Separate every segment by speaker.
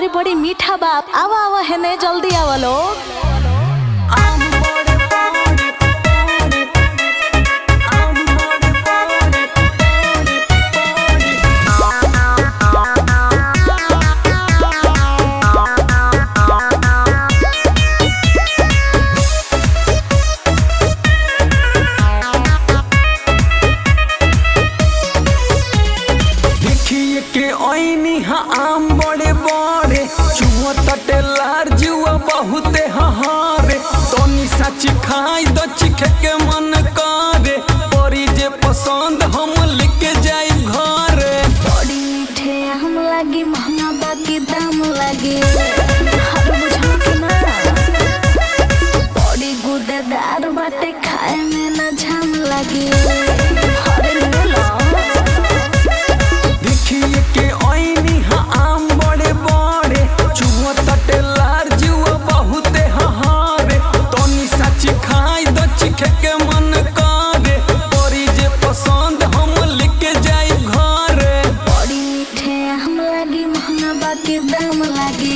Speaker 1: बड़ी मीठा बाप आवा आवा हेने जल्दी आवा लोग
Speaker 2: देखिए के ओइनी हा आम बड़े बड़े चुआ तटे लार जुआ बहुते हहारे तनी सच खाई द चिखे के मन करे परी जे पसंद हम लेके जाई घरे
Speaker 1: बड़ी मीठे हम लागी महंगा बाकी दाम लागी हर बुझा के ना बड़ी गुदेदार बाटे खाए में ना झाम लागी हरे ले लो
Speaker 2: देखिए के ओइनी हा आम बड़े बड़े चुआ तटे लार जुआ बहुते हहारे तनी सच खाई द चिखे के मन करे परी जे पसंद हम लेके जाई घरे
Speaker 1: बड़ी मीठे हम लागी महंगा बाकी दाम लागी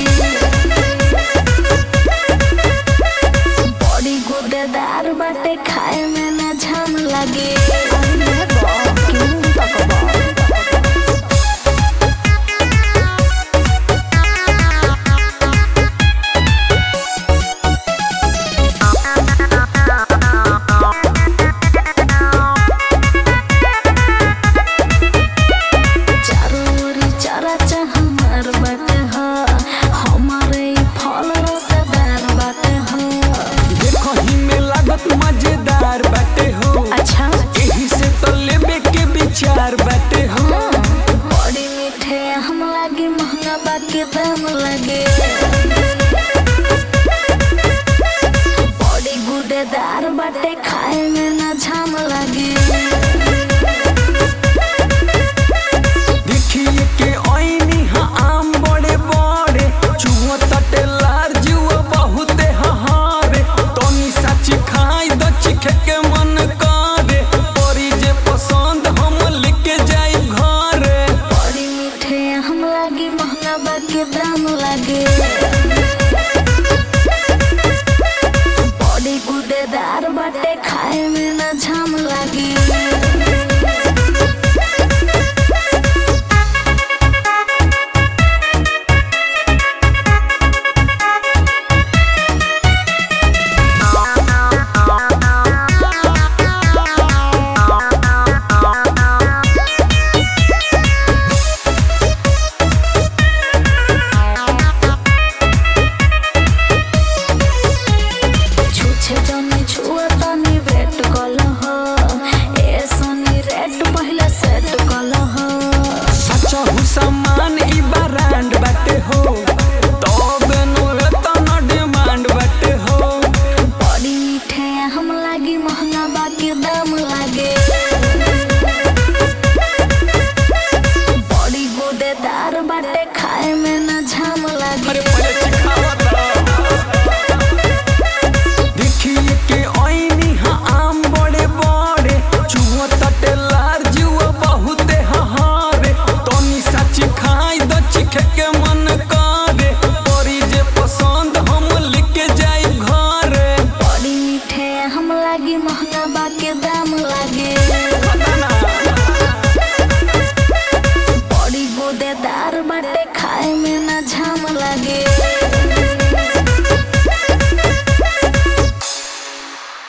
Speaker 1: बड़ी गुदेदार बाटे खाए में ना झाम लागी अरे बाप, क्यों तकबा? चारों ओरी चराचा हमार बाटे ह हमारे ई फल रसदार बाटे ह
Speaker 2: देखो ही में लागत मजेदार बाटे हो
Speaker 1: अच्छा
Speaker 2: एही से तो लेबे के विचार बाटे हो
Speaker 1: बड़ी मीठे हम लागे महंगा बाकी दाम लागे बड़ी गुदेदार बाटे खाए में ना झाम लागे
Speaker 2: देखिए के ओइनी हा आम बड़े बड़े चुआ तटे लार जुआ बहुते हहारे तनी सच खाई द चिखे के मन करे परी जे पसंद हम लेके जाई घरे
Speaker 1: बड़ी मीठे हम लागे महंगा बाकी दाम लागे बड़ी गुदेदार बाटे खाए में ना झाम लागे छुछे जनी छुआ तनी वेट कल हो ए सनी रेट पहले सेट कल हो
Speaker 2: सच हु सामान ई ब्रांड बाटे हो तब नु एतना डिमांड बाटे हो
Speaker 1: बड़ी मीठे हम लागी महंगा बाकी दाम लागे बड़ी गुदेदार बाटे खाए में ना झाम लागे
Speaker 2: अरे पहले चिखावा तो देखिए के ओइनी हा आम बड़े बड़े चुआ तटे लार जुआ बहुते हहारे तनी सच खाई द चिखे के मन करे परी जे पसंद हम लेके जाई घरे
Speaker 1: बड़ी मीठे हम लागी महंगा बाकी दाम लागे बड़ी गुदेदार बाटे खाए में ना झाम लागे